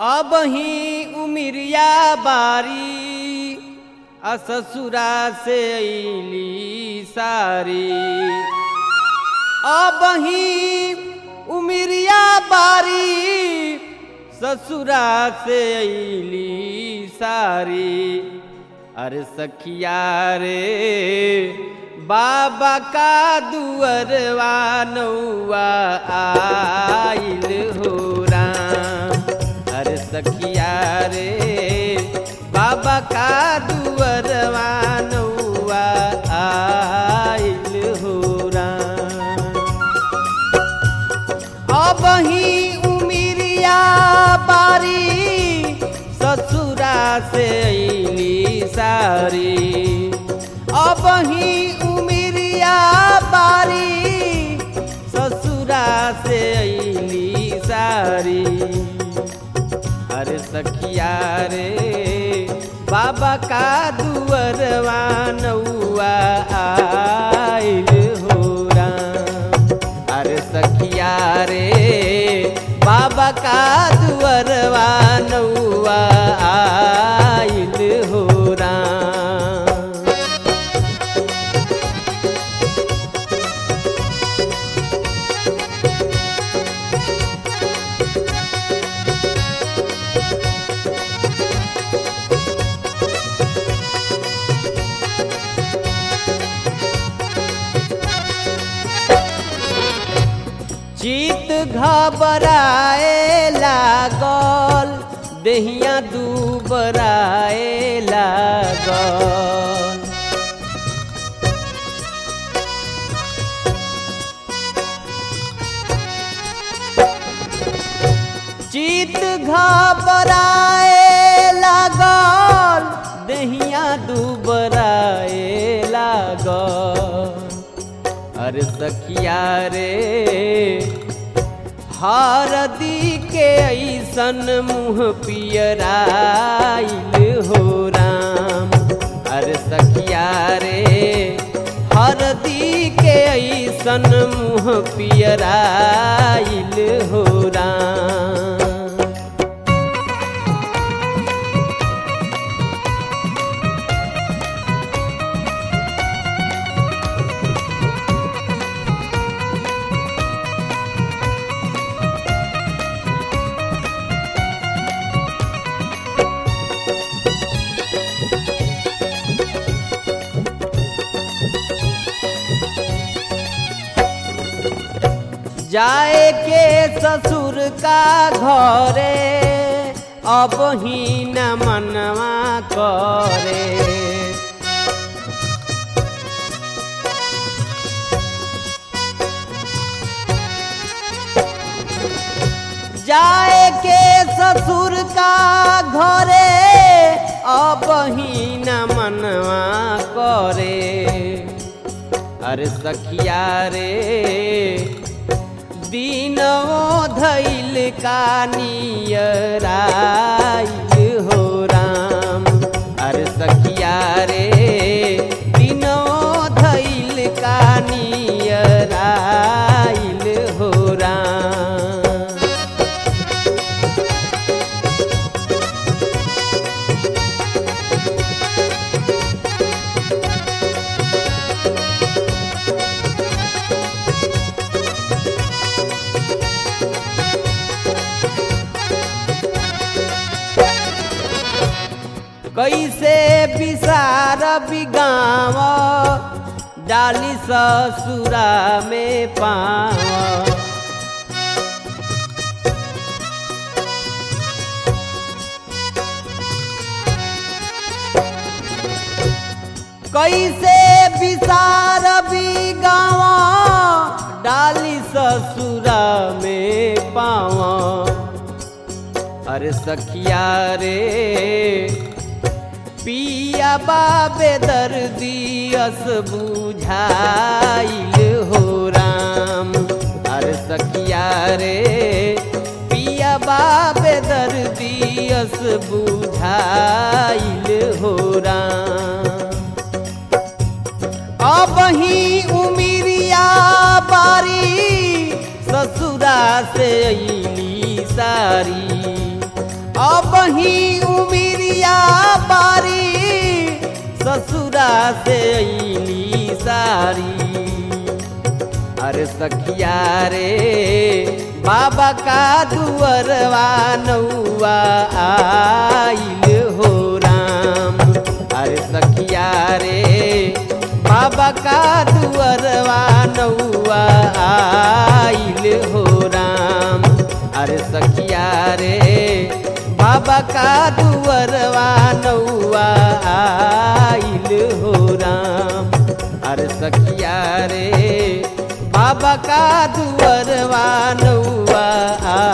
अब ही उमिरिया बारी आ ससुरा से अली सारी अब ही उमिरिया बारी ससुरा से अली सारी अरे सखिया रे बाबा का दुअरवा नौआ आइल हो राम अरे सखिया रे बाबा का दुअरवा नौआ आइल हो राम अब ही उमिरिया बारी ससुरा से अली सारी अब ही उमिरिया बारी ससुरा से अली सारी अरे सखिया रे बाबा का दुअरवा नौआ आइल हो राम अरे सखिया रे बाबा का दुअरवा नौआ आइल हो राम चित घबराए लागल देहिया दुबराए लागल चित घबराए लागल देहिया दुबराए लागल अरे सखिया रे हरदी के ऐसन मुँह पियराइल हो राम अरे सखिया रे हरदी के ऐसन मुँह पियराइल हो राम जाए के ससुर का घरे अब ही न मनवा करे जाए के ससुर का घरे अब ही न मनवा करे अरे सखिया रे दीनो धैल का नियराइल हो राम अरे सखिया रे दीनो धैल का नियराइल हो राम कैसे विसार बिगाव डाली ससुरा में पाव कैसे विसार बिगाव डाली ससुरा में पावा अरे सखिया रे पिया बाबे दर्दियस बुझाइल हो राम अरे सखिया रे पिया बाबे दर्दियस बुझाइल हो राम अब ही उमिरिया बारी ससुरा से अली सारी ही उमिरिया बारी ससुरा से अली सारी अरे सखिया रे बाबा का दुअरवा नौआ आइल हो राम अरे सखिया रे बाबा का दुअरवा नौआ आइल हो राम अरे सखिया रे बाबा का दुअरवा नौआ आइल हो राम अरे सखिया रे बाबा का दुअरवा नौआ